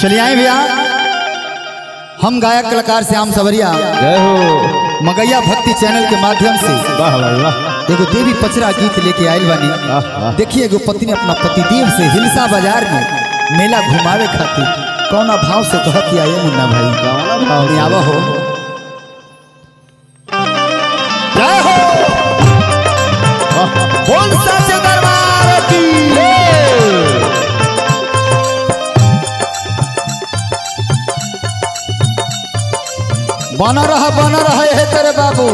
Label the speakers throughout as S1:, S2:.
S1: चलिए आए भैया हम गायक कलाकार श्याम सवरिया
S2: जय हो
S1: मगैया भक्ति चैनल के माध्यम से
S2: वाह भाई वाह
S1: एगो देवी पचरा गीत लेके आयल बानी
S2: आह, आह।
S1: देखिए एगो पत्नी अपना पतिदेव से हिलसा बाजार में मेला घुमावे खातिर कौना भाव से कहती आए मुन्ना भाई
S2: कौना भाव से?
S1: नहीं आवा हो जय हो बोल सच्चे दरबार की बना रहा बना रहा है तेरे बाबू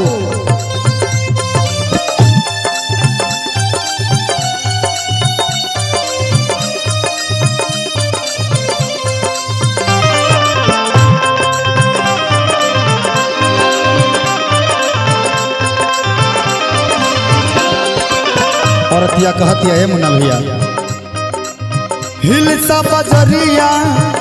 S1: औरतिया कहती है मुन्ना भैया हिलसा बजरिया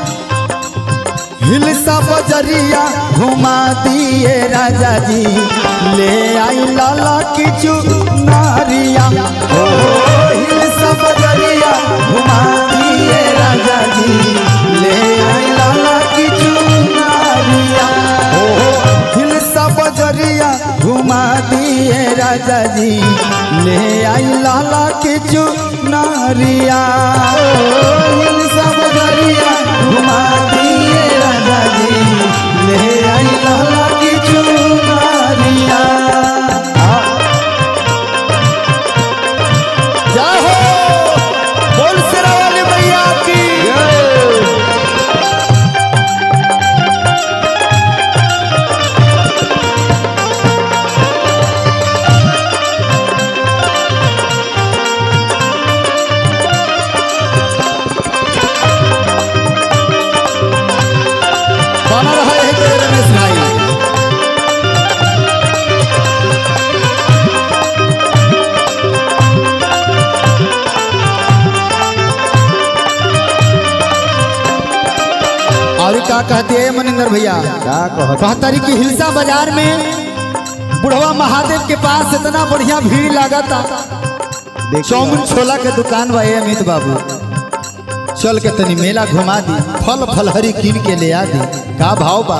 S1: हिलसा बजरिया घुमा दिए राजा जी ले आई लाला किचु नारिया ओ हिलसा बजरिया घुमा दिए राजा जी ले आई लाला किचु नारिया ओ हिलसा बजरिया घुमा दिए राजा जी ले आई लाला किचु नारिया ओ हिलसा बजरिया घुमा दिए राजा जी ले आई लाला किचु नारिया जय हो बोल सिरा वाली मैया की बना रहा है तेरे रमेश भाई और का कहते हैं मनिंदर भैया
S2: क्या कहत
S1: कहतरी की हिलसा बाजार में बुढ़वा महादेव के पास इतना बढ़िया भीड़ लागता चौमुन छोला के दुकान बा ए अमित बाबू चल के तनी मेला घुमा दी फल फलहरी कीन के ले आ दी का भाव बा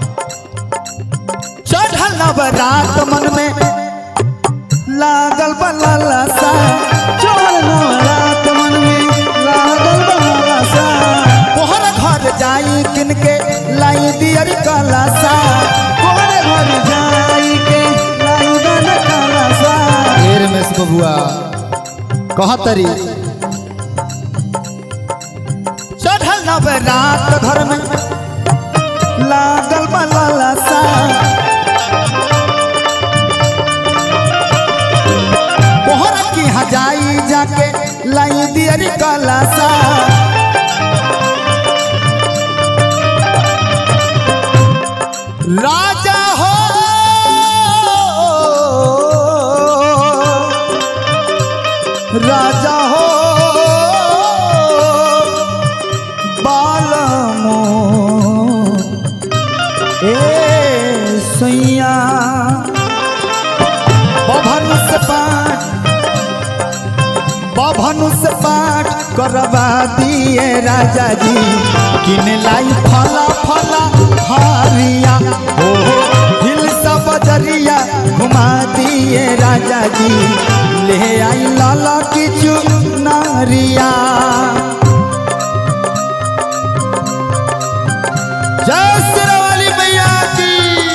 S1: चढ़ल नवरात मन में लागल बा लालसा चढ़ल नवरात मन में लागल बा लालसा तोहर घर जाई किन के लाई दियर कलासा तोहर घर जाई के लाई दन कलासा ए रमेश बबुआ कहतरी चढ़ल नवरात घर में लागल बा लालसा तोहरा की हजाई जाके लाई दियर कलासा राजा हो राजा हो बालमो ए सैया बभन से पाठ बभन से पाठ करवा दिए राजा जी किन लाई फला फला हारिया हो हिल सब बजरिया घुमा दिए राजा जी ले आई लाला किचु नारिया जय श्री वाली मैया की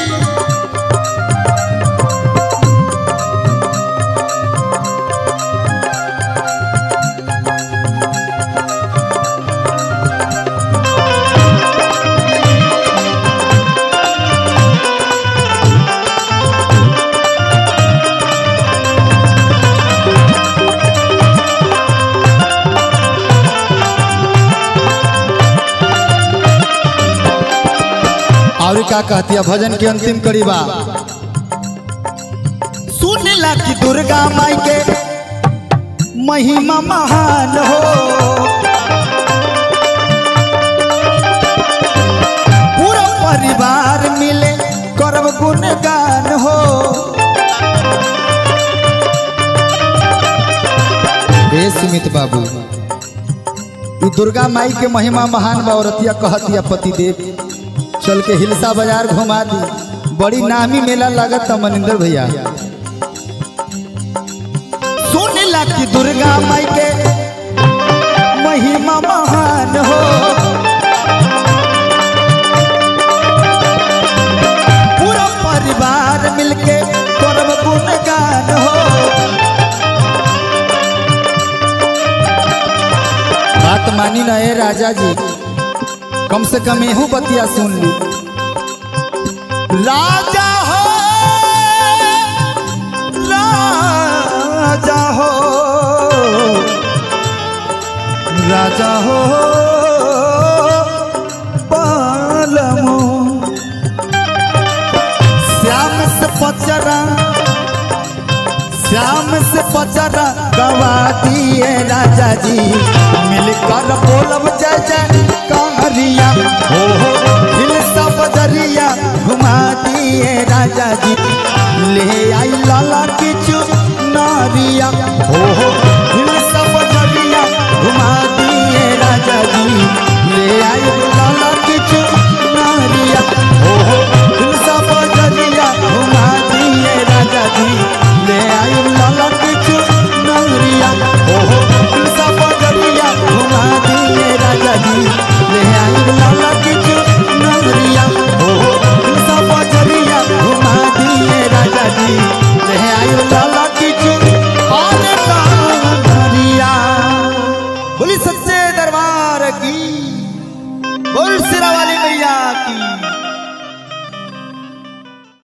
S1: और का कहती है भजन के अंतिम करीबा सुनला कि दुर्गा माई के महिमा महान हो पूरा परिवार मिले करब गुणगान हो ए सुमित बाबू ई दुर्गा माई के महिमा महान बा औरतिया कहतिया पतिदेव चल के हिलसा बाजार घुमा दी बड़ी नामी मेला लागत था मनिंदर भैया सुनला कि दुर्गा माई के महिमा महान हो पूरा परिवार मिलके करब गुणगान हो बात मानी ना ए राजा जी कम से कम एहू बतिया सुन ली राजा हो राजा हो राजा हो पालमो श्याम से पचरा श्याम से पचरा गवा दिए राजा जी मिलकर बोलब जय जय कारिया हो हो दिल सब दरिया घुमा दिए राजा जी ले आई लाला की चू